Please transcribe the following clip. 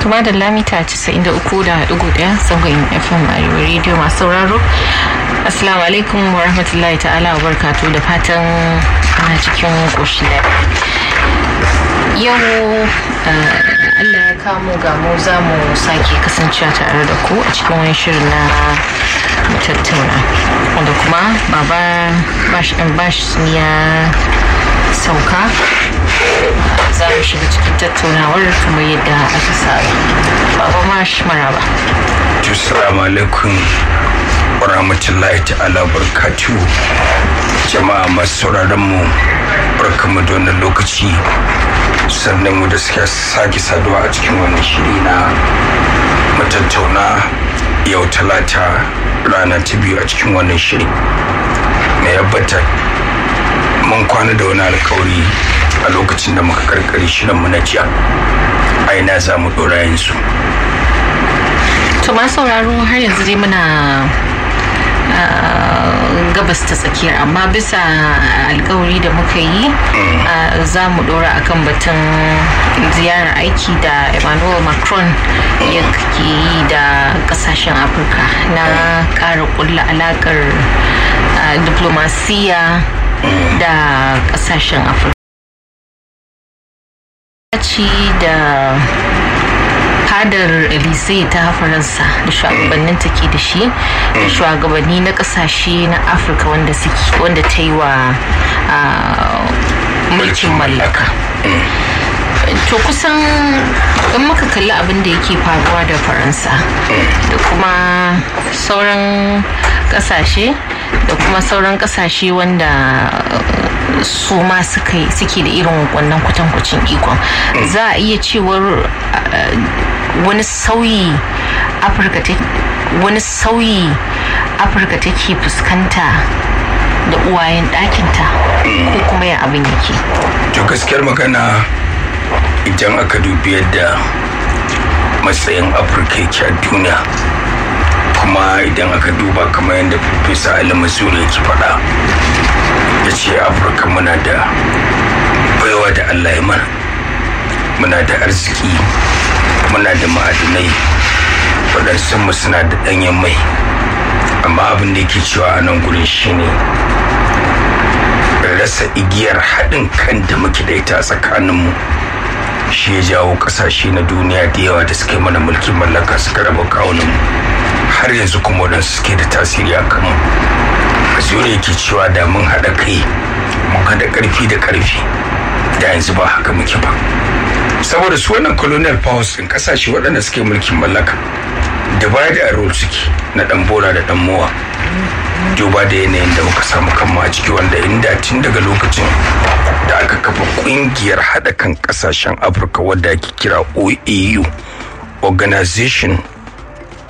kuma da lamita 93.1 zangon fm arewa radio masu sauraro assalamu alaikum wa rahmatullahi ta'ala wa barkatu da fatan ana cikin ƙoshi yau allah ya kamo ga mu za mu sake kasancewa tare da ku a cikin wani shirin na tattauna wanda kuma baba bash ɗan bash ya sauka za mu shiga cikin tattaunawar kamar yadda aka saba baba mash maraba Assalamu alaikum wa rahmatullahi ta'ala barkatu jama'a masu sauraron mu barkamu da wannan lokaci sannan mu da suka sake saduwa a cikin wannan shiri na matattauna yau talata rana ta biyu a cikin wannan shiri mai yabbata mun kwana da wani alkawari a lokacin da muka karkare shirinmu na jiya a ina za mu dora yanzu to ma sauraro har yanzu dai muna gabas ta tsakiyar amma bisa alkawari da muka yi za mu dora akan batun ziyarar aiki da emmanuel macron ya yi da kasashen afirka na ƙara kulla alakar diplomasiya da kasashen afirka da fadar elise ta faransa da shugabannin take da shi da shugabanni na kasashe na afirka wanda wanda ta yi wa mulkin mallaka to kusan in muka kalli abin da yake faruwa da faransa da kuma sauran kasashe da kuma sauran kasashe wanda su ma suke da irin wannan kwatankwacin ikon za a iya cewar wani sauyi afirka wani sauyi afirka take fuskanta da uwayen ɗakinta ko kuma ya abin yake to gaskiyar magana idan aka dubi yadda matsayin afirka yake a duniya kuma idan aka duba kamar yadda farfesa alamazuri yake faɗa ya ce afirka muna da baiwa da allah ya mana muna da arziki muna da ma'adinai waɗansu mu suna da ɗanyen mai amma abin da yake cewa a nan gurin shine rasa igiyar haɗin kan da muke da ita a tsakaninmu shi ya jawo ƙasashe na duniya da yawa da suka yi mana mulkin mallaka suka raba kawuninmu har yanzu kuma waɗansu suke da tasiri a kanmu azuri yake cewa da mun haɗa kai mun haɗa ƙarfi da ƙarfi da yanzu ba haka muke ba saboda su wannan colonial powers din kasashe waɗanda suke mulkin mallaka divide and rule suke na ɗan bora da ɗan mowa duba da yanayin da muka samu kanmu a ciki wanda inda tun daga lokacin da aka kafa ƙungiyar haɗa kan ƙasashen afirka wadda ake kira oau organization